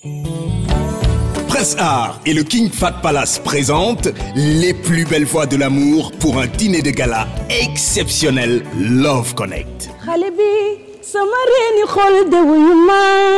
Prince Art et le King Fat Palace présentent les plus belles voix de l'amour pour un dîner de gala exceptionnel Love Connect. xale bi sama reeni xol de wuyu ma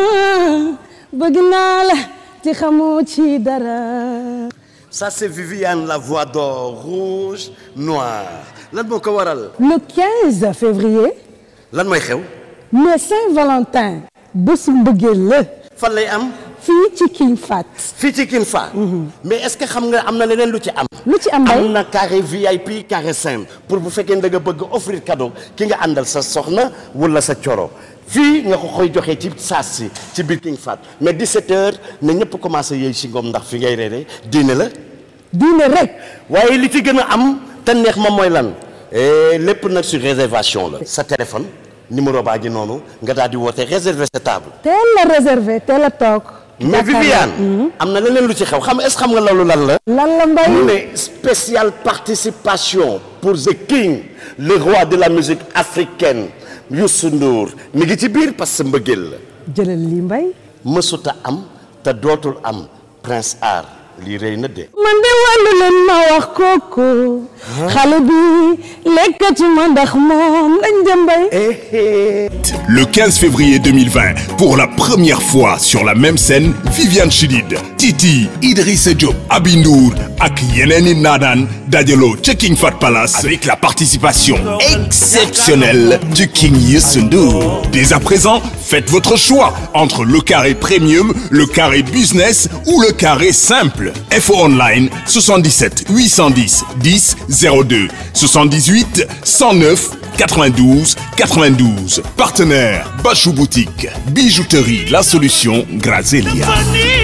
bëgg naa la te xamoo ci dara Ça, c'est Viviane, la voix d'or, rouge, noir. lan moo ko waral. le 15 février lan mooy xew. mais Saint-Valentin bésu mbëggeel la fan lay am. fii ci King Fat fii ci King Fahd. mais est-ce que xam nga am na leneen lu ci am. lu ci am bay am na carré VIP carré simple pour bu fekkee da nga bëgg offrir cadeau ki nga àndal sa soxna wala sa coro fii nga ko koy joxee ci saas si ci biir King Fahd mais 17h na ñëpp commencé yëy si ngoom ndax fi ngay reere diine la. diine rek waaye li ci gën a am te neex ma mooy lan Eh, lépp nag sur réservation la. sa téléphone numéro baa ngi noonu nga daal di woote réserver sa table. teel la réservé teel a toog mais Viviane. am na leneen lu ci xew xam est-ce xam nga loolu lan la. lan la mbay mu ne spéciale participation pour The King le roi de la musique africaine Youssou Ndour mi ngi ci biir parce que mbëggeel la jëlal lii mbay mësuta am te dootul am Prince Art lii rëy na de. man de wàllu leen ma wax kooku xale bi lekkati ma ndax moom lañ dem bay Le 15 février 2020, pour la première fois sur la même scène, Viviane Chidid, Titi, Idrissa Diop, Abindour ak yeneen i naadaan dajaloo ca King Fat Palace avec la participation exceptionnelle du King Youssou Ndour. Dès à présent, faites votre choix entre le carré premium, le carré business ou le carré simple. Info online 77 810 10 02 78 109 92 92. Partenaire Bachou Boutique. Bijouterie La Solution Grazelia.